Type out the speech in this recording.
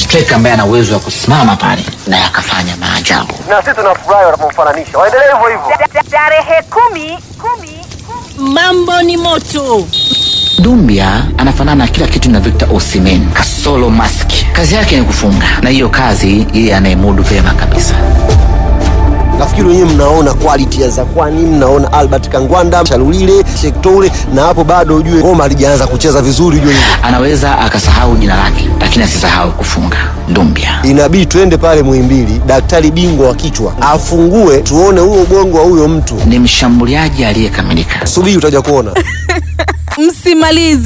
striker ambaye ana uwezo wa kusimama pale na yakafanya maajabu. na sisi tunafurahi wanapomfananisha. Waendelee hivyo hivyo. Tarehe kumi, kumi, kumi. Mambo ni moto. Dumbia anafanana na kila kitu na Victor Osimhen kasolo mask. Kazi yake ni kufunga, na hiyo kazi yeye anayemudu vyema kabisa. Nafikiri wenyewe mnaona quality ya Zakwani, mnaona Albert Kangwanda, Shalulile, Shektoure, na hapo bado ujue ngoma halijaanza kucheza vizuri, ujue hivyo. Anaweza akasahau jina lake, lakini asisahau kufunga. Dumbia Inabidi twende pale Muhimbili, daktari bingwa wa kichwa afungue, tuone huo ubongo wa huyo mtu. ni mshambuliaji aliyekamilika. Subiri utaja kuona. Msimalize.